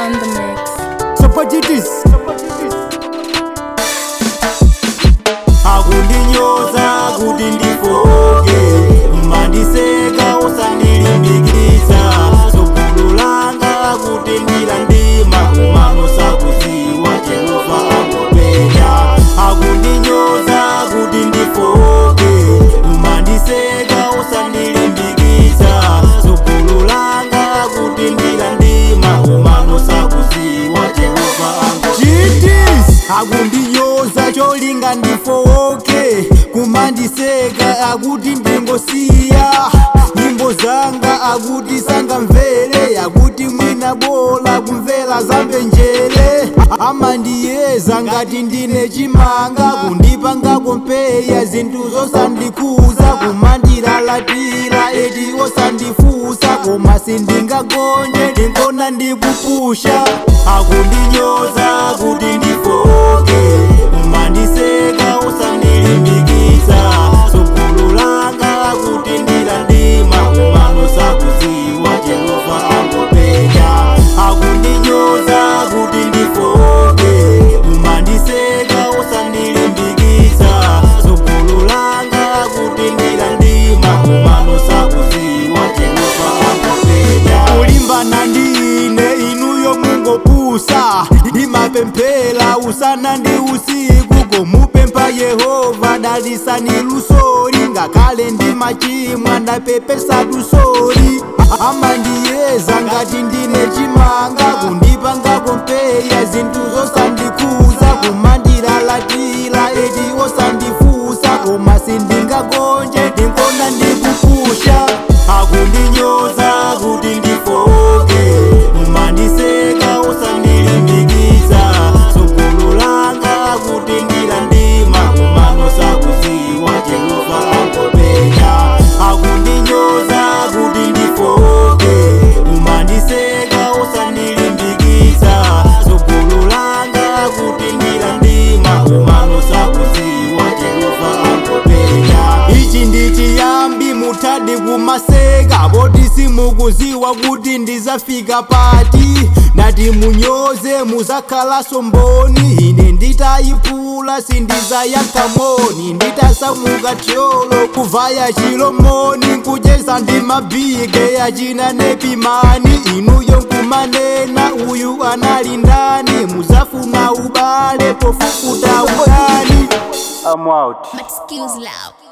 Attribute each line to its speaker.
Speaker 1: on the mix.
Speaker 2: Sapajitis akundinyoza kuti ndifoke mandiseka usandilimbikitsa tsogolo langa kuti ndilandima kumano sakuziwa jehova angopenya akundinyoza kuti ndifoke mandiseka usandilimbikitsa tsogolo langa kuti ndilandima kumano sakuziwa jehova angopenya akundinyoza cholinga ndifoke kumandiseka akuti ndingosiya nyimbo zanga akuti sangamvere akuti mwina bola kumvera zambenjere amandiyeza ngati ndine chimanga kundipangako mpeya zinthu zosandikuza kumandilalatira eti osandifusa koma sindingagonje ndinkona ndikupusha akundinyoza kuti ndifoke kumandiseka usandilimbikitsa tsogolo langa kuti ndilandima kumano sakuziwa jehova angopenya akundinyoza kuti ndifoke kumandiseka usandilimbikitsa tsogolo langa kuti ndilandima kumano sakuziwa jehova angopenya kulimbana ndi ine inuyo mungopusa imapemphera usana ndi usiku komupempha yehova dalisani lusori ngakhale ndi machimwa ndapepesa tusori amandiyeza ngati ndine chimanga kundipangako mpeya zinthu zosandikuza kumandilalatira eti osandifusa koma sindingagonje ndinkona ndikupusha akundinyoza kuti ndifoke kumandiseka usandilimbikitsa tsogolo langa kuti ndilandima kumano sakuziwa jehova angopenya akundinyoza kuti ndifoke kumandiseka usandilimbikitsa tsogolo langa kuti ndilandima kumano sakuziwa jehova angopenya ichi ndichiyambi mutadi kumaseka poti simukuziwa kuti ndizafika pati ndati munyoze muzakhalaso mboni ine nditayipula sindizayankhamoni nditasamuka tyolo kuvaya chilomoni nkujeza ndi mabhige yachina nepimani inuyo nkumanena uyu anali ndani muzafuna ubale pofukuta udani I'm out.
Speaker 1: Excuse loud.